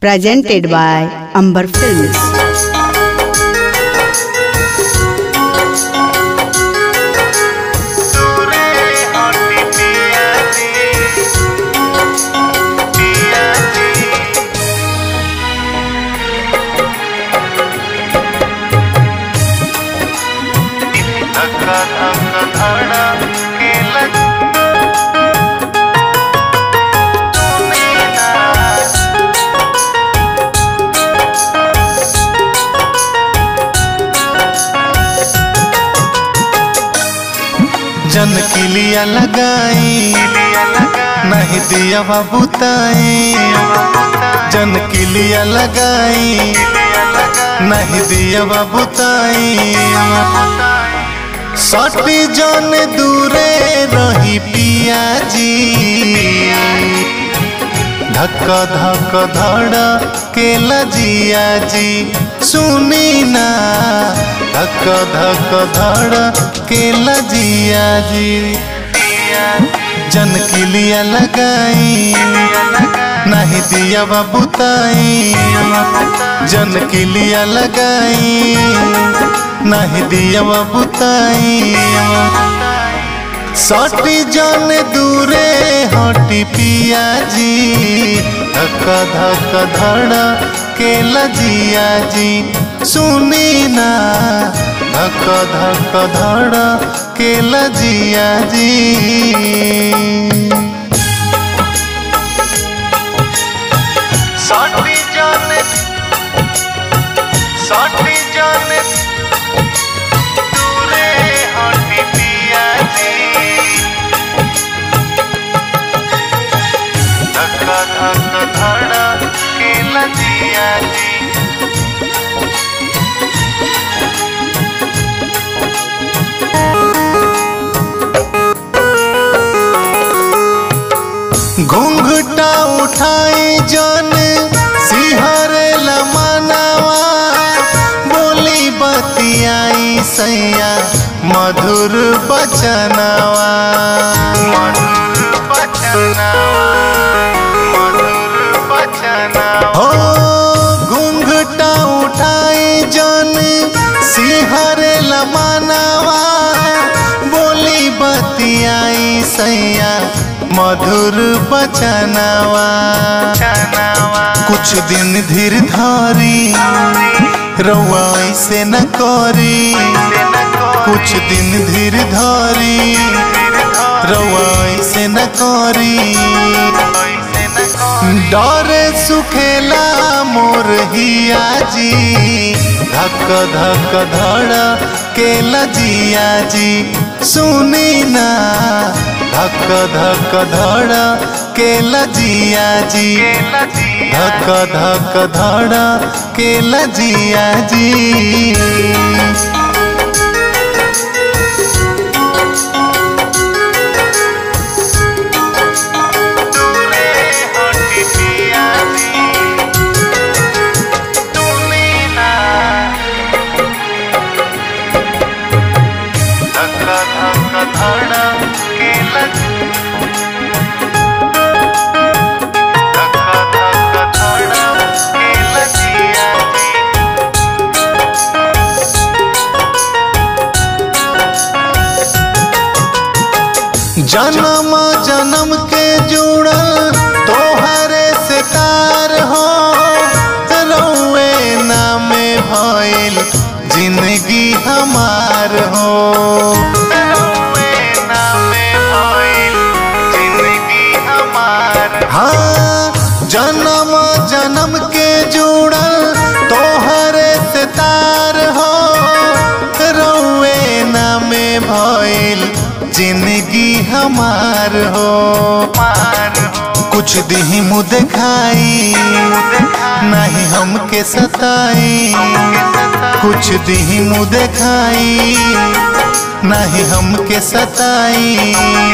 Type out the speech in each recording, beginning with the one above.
presented by Amber Films. दूरे हटी पिया जी पिया जी धक्का धक्का धड़ा के लग सुनीना जन किलिया लगाई नहीं दिया बुताई जन किलिया लगाई नहीं दिया बुताई सटी जन दूरे रही पिया जी धक धक धड़ के लजिया जी सुनी ना धक धक धड़ के लजिया जी जन किलिया लगाई नहीं दिया बुताई जन किलिया लगाई नहीं दिया बुताई सटी जन दूरे हटी पिया जी धक धक धड़ के लजिया जी सुनी ना धक धक धड़ के लजिया जी सटी जन सटी जन दूरे हटी पिया जी धक्का धक्का धड़ा के लजिया जी घूंघटा उठाई जन सिहर लमनावा बोली बतियाई सैया मधुर बचनावा मधुर बचनावा मधुर बचनावा हो घूंघटा उठाई जन सिहर लमनावा बोली बतियाई सैया मधुर बचनावा कुछ दिन धीर धारी रउआ ऐसे न करी कुछ दिन धीर धारी रउआ ऐसे न करी डर सुखेला मोर हिया जी धक धक धड़ के लजिया जी सुनी ना धक धक धड़ के लजिया जी धक धक धड़ के लजिया जी दूरे हटी पिया जी तुमी ना धक्का धक्का धड़ा के लग धक्का धक्का धड़ा के लजिया जी जन्म जन्म के जुड़ल तोहरे से तार हो रउए नाम भइल जिंदगी हमार हो रउए नाम भइल जिंदगी हमार हाँ जन्म जन्म के जुड़ल तोहरे से तार हो रउए नाम भइल जिंदगी हमार हो कुछ दिही मुँह दिखाई नहीं हमके सताई कुछ दिही मुँह दिखाई नहीं हमके सताई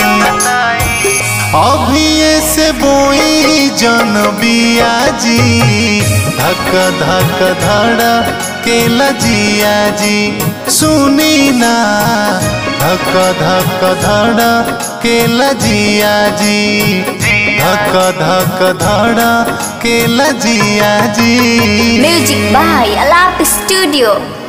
अभी से बोई जन बिया जी धक धक धड़ के लजिया जी सुनी ना धक धक धड़ के लजिया जी धक धक धड़ा के लजिया जी Music by Alap Studio.